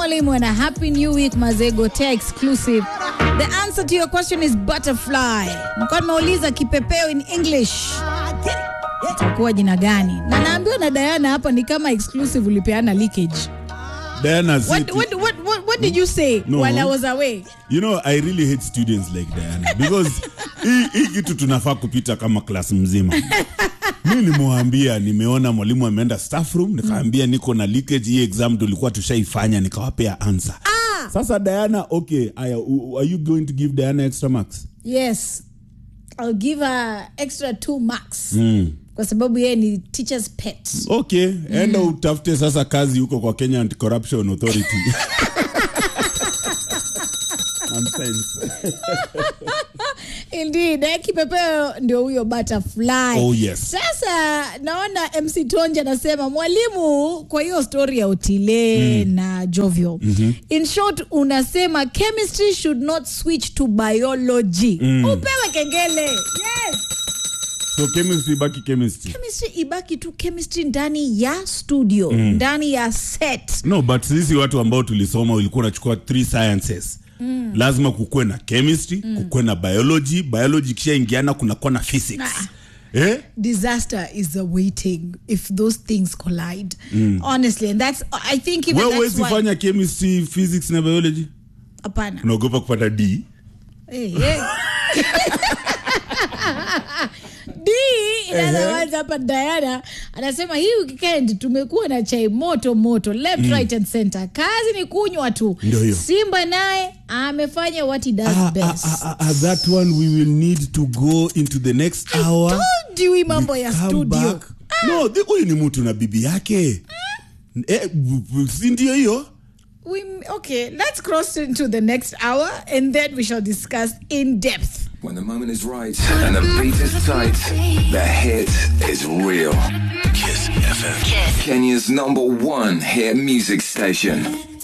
mwalimu and a happy new week mazegotea exclusive the answer to your question is butterfly mkoa nimeuliza kipepeo in english itakuwa jina gani na naambiwa na diana hapa ni kama exclusive ulipeana leakage Diana what, said, what, what, what, what did you say No. while i was away you know I really hate students like Diana because hii hii kitu tunafaa kupita kama klasi mzima. Mi nimewambia nimeona mwalimu ameenda staff room, nikaambia niko na leakage, hii exam tulikuwa tushaifanya, nikawapea answer. ah, Sasa Diana, okay, aya, u- are you going to give Diana extra marks? yes i'll give her extra two marks Mm. kwa sababu yeye ni teacher's pet Okay, enda utafute sasa kazi huko kwa Kenya Anti-Corruption Authority. Nonsense. Indeed, eh, kipepeo ndio huyo butterfly. Oh, yes. Sasa naona MC Tonje anasema mwalimu, kwa hiyo story ya Otile na Jovio. In short unasema chemistry should not switch to biology. Upewe kengele. Yes. So chemistry baki chemistry. Chemistry ibaki tu chemistry ndani ya studio, ndani ya set. no but sisi watu ambao tulisoma ulikuwa unachukua three sciences mm. lazima kukuwe na chemistry mm. kukuwe na biology biology kishaingiana kunakuwa na physics Ah. eh? Disaster is awaiting if those things collide. Honestly, and that's I think even wewe that's huwezi why fanya chemistry physics na biology hapana. unaogopa kupata d Hey, hey. D inaanza hapa Diana anasema hii weekend tumekuwa na chai moto moto left right and center. Kazi ni kunywa tu. Ndio hiyo. Simba naye amefanya what he does ah, ah, best. ah, ah, ah, that one we will need to go into the next hour Told you hii mambo ya Come studio. back. no thi- huyu ni mtu na bibi yake eh, b- b- si ndio hiyo We, okay, let's cross into the next hour and then we shall discuss in depth. When the moment is right and the beat is tight, the hit is real. Kiss FM. Kenya's number one hit music station.